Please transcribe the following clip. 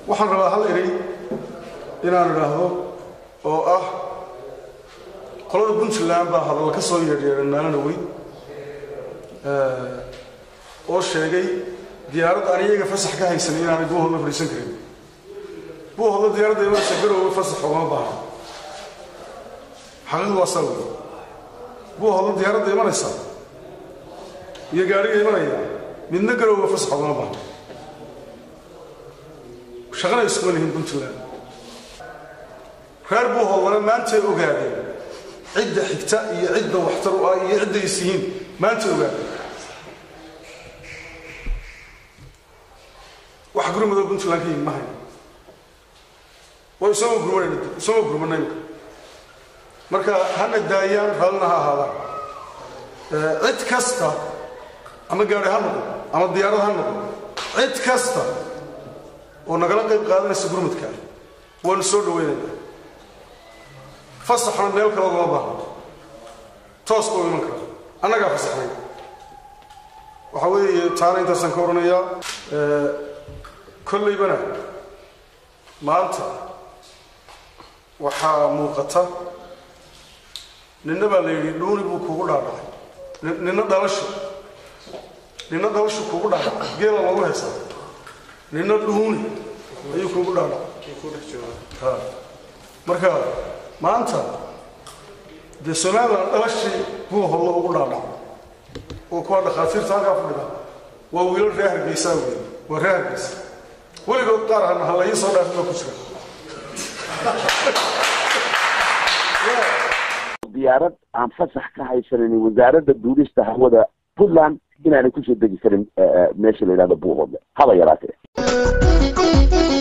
waxaan rabaa hal erey inaan idhaahdo oo ah qolada puntland baa hadalla ka soo yeedhyeedhan maalina weyn oo sheegay diyaaradda aan iyaga fasax ka haysanin inaanay buuhodla fadhiisan karin buuhodla diyaaradda imanaysa garowga fasax ugama baahna xaqiiqdu waa saa wey buuhodla diyaaradda imanaysa iyo gaadhiga imanaya midna garowga fasax ugama baahna shaqana iskuma lihin puntland reer buuhodlana maantay ogaadeen cidda xigta iyo cidda waxtar u ah iyo cidda is yihiin maantay ogaadeen wax gurmado puntland ka yimi ma hayo waa isagoo gurmanayna isagoo gurmanay marka hana daayaan raallina ha ahaadaan cid kasta ama gaari ha noqdo ama diyaarad ha noqdo cid kasta oo nagala qayb qaadanaysa gurmadka waanu soo dhawaynaynaa fasaxna meel kale lama baahno toos buu iman karaa annagaa fasaxnay waxaa weeye taana intaasaan ka odhanayaa kollaybana maanta waxaa muuqata ninna baa la yidhi dhuuni buu kugu dhaadhacay ninna dhalasho ninna dhalashu kugu dhaadhacay geela loogu haysaa ninna dhuuni ayuu kugu dhaadhacay marka maanta dee somalilan dhalashii buu hollo ugu dhaadhacay oo kuwaa dhakhaatiirta halkaa fadhida waa wiilo reer hargeysaa wey waa reer hargeysa weligood qaar hana ha laii soo dhaafin baa ku jira diyaarad aan fasax ka haysanin wasaaradda duulista hawada puntland inaanay kusoo degi karin meesha la yidhahdo buuhoodle haba yaraatee